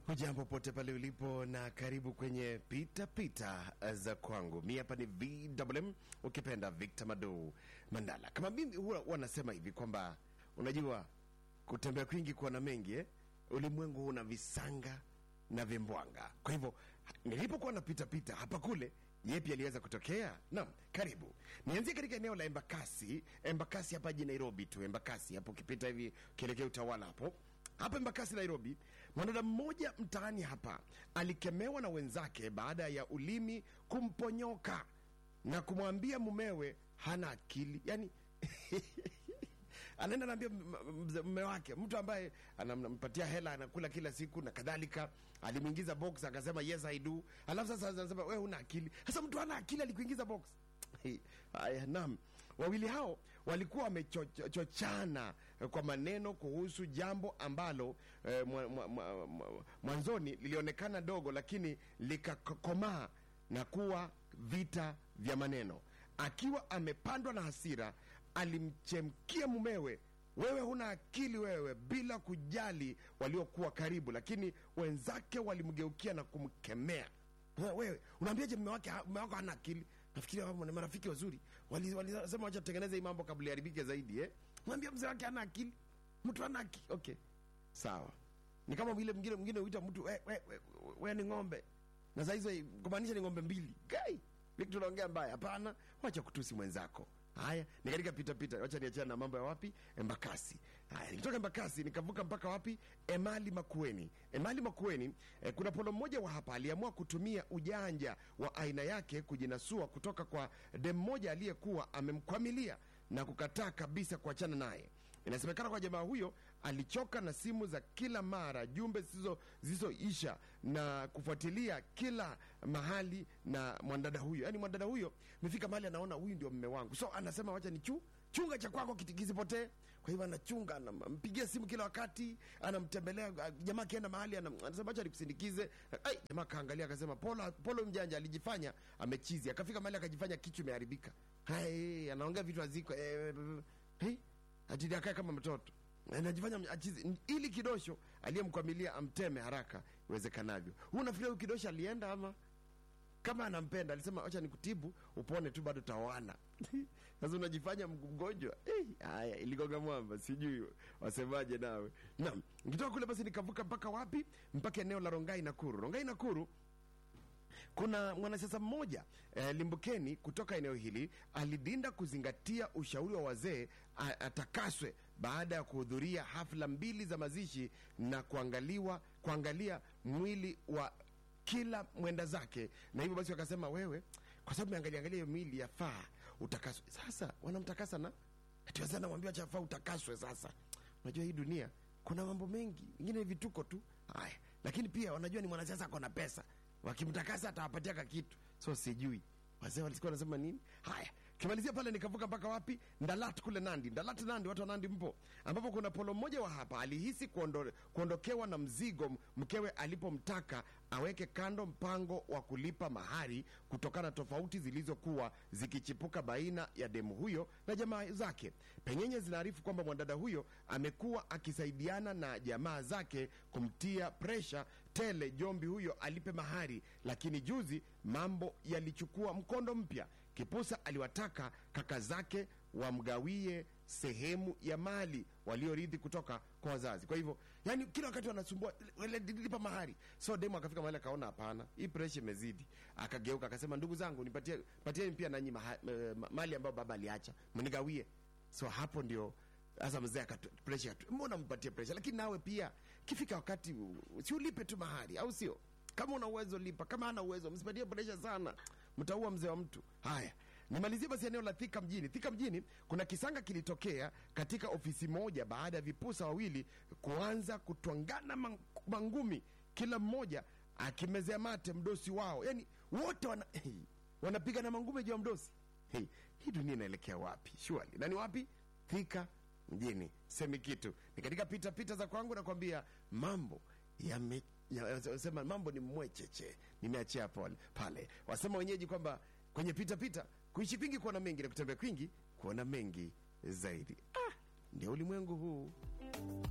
Hujambo pote pale ulipo na karibu kwenye pita pita za kwangu. Mi hapa ni VMM, ukipenda Victor Mado Mandala. Kama mimi huwa wanasema hivi kwamba unajua kutembea kwingi kuona mengi eh? Ulimwengu huna visanga na vimbwanga. Kwa hivyo nilipokuwa napita pita hapa kule yepi aliweza kutokea? Naam, karibu nianzie katika eneo la Embakasi. Embakasi hapa jijini Nairobi tu, Embakasi hapo ukipita hivi ukielekea utawala hapo hapa Embakasi, Nairobi, mwanadada mmoja mtaani hapa alikemewa na wenzake baada ya ulimi kumponyoka na kumwambia mumewe hana akili. Yani anaenda naambia mume wake, mtu ambaye anampatia hela anakula kila siku na kadhalika, alimwingiza box akasema yes I do, alafu sasa anasema wewe huna akili. Sasa mtu hana akili alikuingiza box. Haya, naam. Wawili hao walikuwa wamechochana kwa maneno kuhusu jambo ambalo eh, mwa, mwa, mwa, mwa, mwanzoni lilionekana dogo, lakini likakomaa na kuwa vita vya maneno. Akiwa amepandwa na hasira, alimchemkia mumewe, wewe huna akili wewe, bila kujali waliokuwa karibu, lakini wenzake walimgeukia na kumkemea. Wewe unaambiaje mume wake mume wako hana akili? Nafikiria wao ni marafiki wazuri, walisema wali, wacha tutengeneze hii mambo kabla iharibike zaidi eh. Mwambia mzee wake hana akili, mtu hana akili. Okay, sawa. Ni kama vile mwingine mwingine huita mtu we, we, we, we ni ng'ombe, na saa hizo kumaanisha ni ng'ombe mbili. Gai Vipi tunaongea mbaya? Hapana, wacha kutusi mwenzako. Haya, ni katika pita pita, wacha niachana na mambo ya wapi, Embakasi. Haya, nikitoka Embakasi nikavuka mpaka wapi, Emali Makueni. Emali Makueni eh, kuna polo mmoja wa hapa aliamua kutumia ujanja wa aina yake kujinasua kutoka kwa dem mmoja aliyekuwa amemkwamilia na kukataa kabisa kuachana naye. Inasemekana kwa jamaa huyo alichoka na simu za kila mara, jumbe zisizoisha na kufuatilia kila mahali na mwanadada huyo. Yaani mwanadada huyo amefika mahali anaona huyu ndio mme wangu, so anasema wacha ni chu chunga cha kwako kisipotee. Kwa hivyo anachunga, anampigia simu kila wakati, anamtembelea jamaa. Akienda mahali anasema acha nikusindikize. Ai, jamaa kaangalia akasema, polo polo mjanja alijifanya amechizi, akafika mahali akajifanya kichwa imeharibika. Hai, anaongea vitu haziko eh, hey, ati akae kama mtoto anajifanya achizi, ili kidosho aliyemkwamilia amteme haraka iwezekanavyo. Huu nafikiria huyu kidosho alienda ama kama anampenda alisema acha nikutibu upone tu, bado taoana. Sasa unajifanya mgonjwa haya. Hey, iligonga mwamba, sijui wasemaje nawe. Naam, nikitoka kule basi nikavuka mpaka wapi? Mpaka eneo la Rongai Nakuru. Rongai Nakuru kuna mwanasiasa mmoja eh, limbukeni kutoka eneo hili alidinda kuzingatia ushauri wa wazee atakaswe baada ya kuhudhuria hafla mbili za mazishi na kuangaliwa kuangalia mwili wa kila mwenda zake, na hivyo basi wakasema, wewe kwa sababu meangalia angalia hiyo mwili yafaa utakaswe. Sasa wanamtakasa na atiwazana namwambia chafaa utakaswe. Sasa unajua hii dunia kuna mambo mengi, ingine vituko tu haya, lakini pia wanajua ni mwanasiasa ako na pesa wakimtakasa atawapatia ka kitu, so sijui wazee walikuwa wanasema nini. Haya, kimalizia pale nikavuka mpaka wapi, Ndalat kule Nandi. Ndalat Nandi, watu wa Nandi mpo, ambapo kuna polo mmoja wa hapa alihisi kuondo, kuondokewa na mzigo mkewe alipomtaka aweke kando mpango wa kulipa mahari kutokana na tofauti zilizokuwa zikichipuka baina ya demu huyo na jamaa zake. Penyenye zinaarifu kwamba mwanadada huyo amekuwa akisaidiana na jamaa zake kumtia presha tele Jombi huyo alipe mahari, lakini juzi mambo yalichukua mkondo mpya. Kipusa aliwataka kaka zake wamgawie sehemu ya mali waliorithi kutoka kwa wazazi. Kwa hivyo, yani kila wakati wanasumbua lipa mahari. So demu akafika mahali akaona, hapana, hii presha imezidi, akageuka akasema, ndugu zangu, nipatie patieni pia nanyi mali ambayo baba aliacha, mnigawie. So hapo ndio sasa mzee presha, mbona mpatie presha? Lakini nawe pia kifika wakati si ulipe tu mahari, au sio? Kama una uwezo lipa, kama hana uwezo msipatie presha sana, mtaua mzee wa mtu. Haya, nimalizie basi eneo la Thika mjini. Thika mjini kuna kisanga kilitokea katika ofisi moja baada ya vipusa wawili kuanza kutwangana mangumi, kila mmoja akimezea mate mdosi wao, yani wote wana, hey, wanapiga na mangumi juu ya mdosi. Hey, hii dunia inaelekea wapi? Shwali na ni wapi? Thika mjini semi kitu ni katika pita pita za kwangu, nakwambia mambo yame sema mambo ni mwecheche, nimeachia pale pale. Wasema wenyeji kwamba kwenye pita pita kuishi kwingi kuona mengi na kutembea kwingi kuona mengi zaidi. Ah, ndio ulimwengu huu.